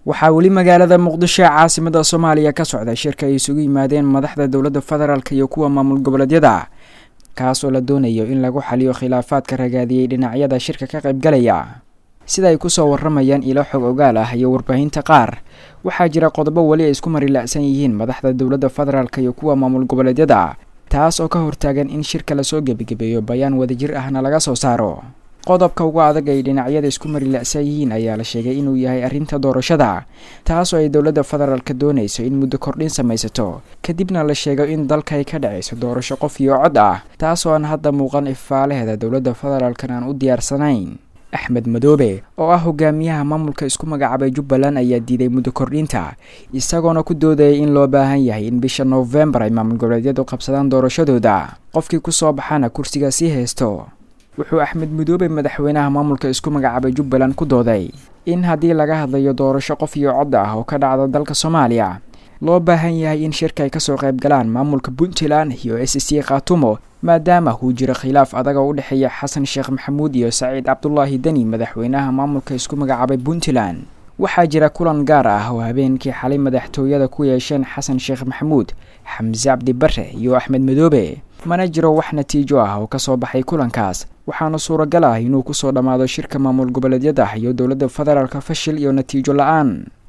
waxaa weli magaalada muqdisho ee caasimada soomaaliya ka socda shirka ay isugu yimaadeen madaxda dowladda federaalk iyo kuwa maamul goboleedyada kaas oo la doonayo in lagu xaliyo khilaafaadka ragaadiyey dhinacyada shirka ka qaybgalaya sida ay kusoo waramayaan ilo xog ogaal ah iyo warbaahinta qaar waxaa jira qodobo weli ay isku marila'san yihiin madaxda dowladda federaalk iyo kuwa maamul goboleedyada taas oo ka hortaagan in shirka lasoo gebagebeeyo bayaan wadajir ahna laga soo saaro qodobka ugu adag ay dhinacyada isku marila'san yihiin ayaa la sheegay inuu yahay arrinta doorashada taas oo ay dowladda federaalka doonayso in muddo kordhin samaysato kadibna la sheego in dalka ay ka dhacayso doorasho qof iyo cod ah taas oo aan hadda muuqan ifaalaheeda dowladda federaalkan aan u diyaarsanayn axmed madoobe oo ah hogaamiyaha maamulka isku magacaabay jubbaland ayaa diiday muddo kordhinta isagoona ku doodayay in loo baahan yahay in bisha noofembar ay maamul goboleedyadu qabsadaan doorashadooda qofkii kusoo baxana kursiga sii haysto wuxuu axmed madoobe madaxweynaha maamulka isku magacaabay jubbaland ku dooday in haddii laga hadlayo doorasho qof iyo cod ah oo ka dhacda dalka soomaaliya loo baahan yahay in shirka ay kasoo qayb galaan maamulka puntland iyo s c khaatumo maadaama uu jiro khilaaf adag oo u dhexeeya xasan sheekh maxamuud iyo saciid cabdulaahi deni madaxweynaha maamulka isku magacaabay puntland waxaa jira kulan gaar ah oo habeenkii xalay madaxtooyada ku yeesheen xasan sheekh maxamuud xamse cabdi bare iyo axmed madoobe mana jiro wax natiijo ah oo kasoo baxay kulankaas waxaana suuragal ah inuu kusoo dhammaado shirka maamul goboleedyada iyo dowladda federaalka fashil iyo natiijo la-aan